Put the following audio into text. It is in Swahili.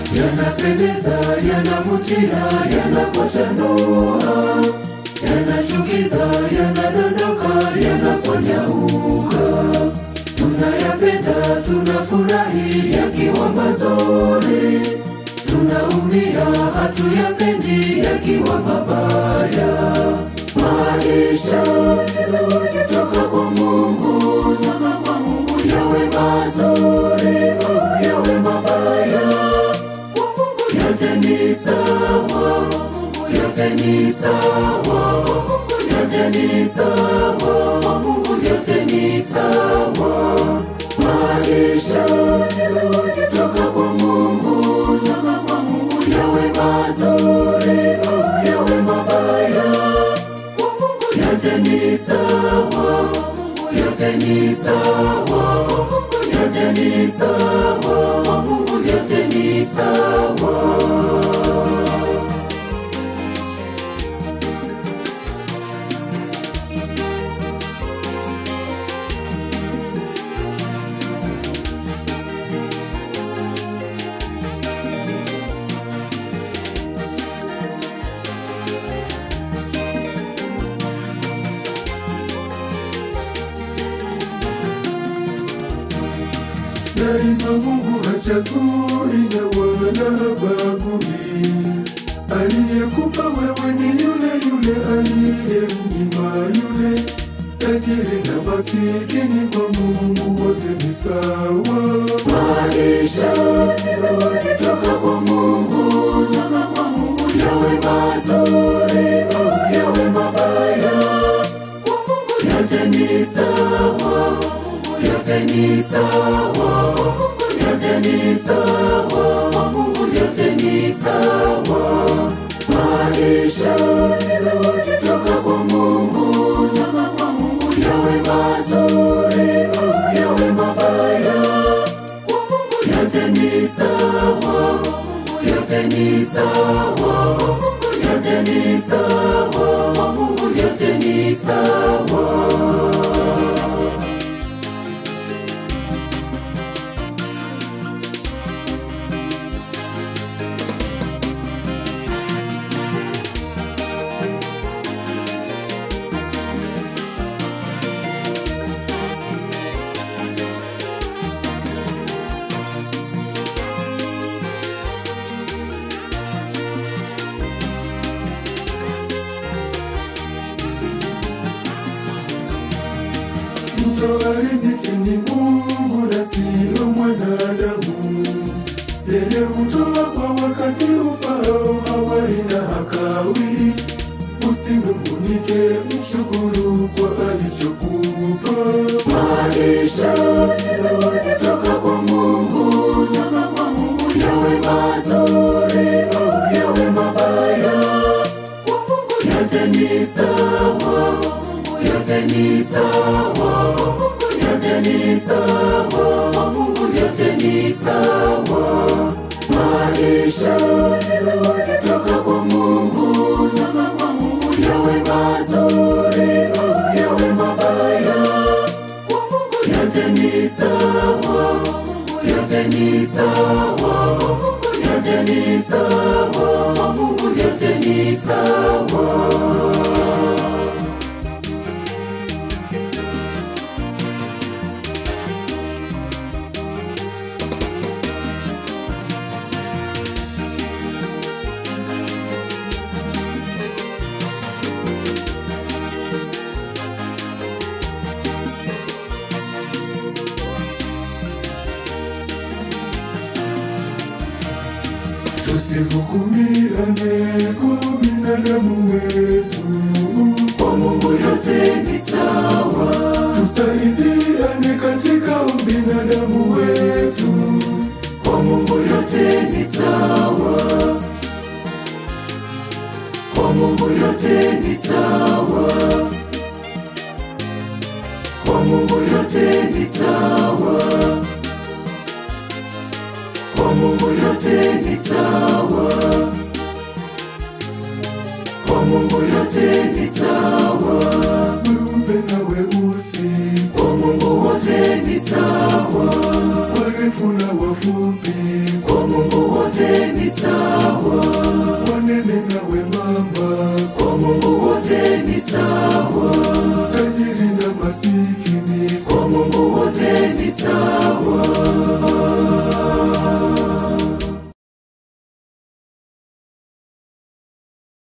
yanapendeza, yanavutia, yanapochanua, yanashukiza, yanadondoka, yanaponyauka. Tunayapenda, tunafurahi yakiwa mazuri, tunaumia, hatuyapendi yakiwa mabaya. Maisha ni zawadi toka kwa Mungu, toka kwa Mungu, yawe mazuri au yawe mabaya, kwa Mungu yote ni sawa, kwa Mungu yote ni sawa, kwa Mungu yote ni sawa, kwa Mungu yote ni sawa. Maisha ni zawadi toka kwa Mungu, toka kwa Mungu, yawe mazuri au yawe mabaya kwa Mungu yote ni sawa, kwa Mungu yote ni sawa, kwa Mungu yote ni sawa, kwa Mungu yote ni sawa. Daima Mungu hachagui na wala habagui. Aliyekupa wewe ni yule yule aliyemnyima yule. Tajiri na masikini kwa Mungu wote ni sawa. Maisha ni zawadi toka kwa Mungu, toka kwa Mungu, yawe mazuri au yawe mabaya, kwa Mungu yote ni sawa, kwa Mungu yote ni sawa, kwa Mungu yote ni sawa, kwa Mungu yote ni sawa. Maisha ni zawadi toka kwa Mungu, toka kwa Mungu, yawe mazuri au yawe mabaya kwa Mungu yote ni sawa, kwa Mungu yote ni sawa, kwa Mungu yote ni sawa, kwa Mungu yote ni sawa. Mtoa riziki ni Mungu na sio mwanadamu. Yeye hutoa kwa wakati ufao, hawai na hakawi. Usinung'unike, mshukuru kwa alichokupa. Maisha ni zawadi toka kwa Mungu, toka kwa Mungu, yawe mazuri au yawe mabaya, kwa Mungu yote ni sawa, kwa Mungu yote ni sawa, kwa Mungu yote ni sawa, kwa Mungu yote ni sawa. Maisha ni zawadi toka kwa Mungu, toka kwa Mungu, yawe mazuri au yawe mabaya kwa Mungu yote ni sawa, kwa Mungu yote ni sawa, kwa Mungu yote ni sawa, kwa Mungu yote ni sawa. Tusihukumiane kwa binadamu wetu, Kwa Mungu yote ni sawa, tusaidiane katika ubinadamu wetu. kwa Mungu yote ni sawa, kwa Mungu yote ni sawa, kwa Mungu yote ni sawa, kwa Mungu yote ni sawa, kwa Mungu yote ni sawa, Weupe na weusi, kwa Mungu wote ni sawa, warefu na wafupi, kwa kwa Mungu wote ni sawa, wanene na wembamba, kwa Mungu wote ni sawa, tajiri na masikini, kwa Mungu wote ni sawa,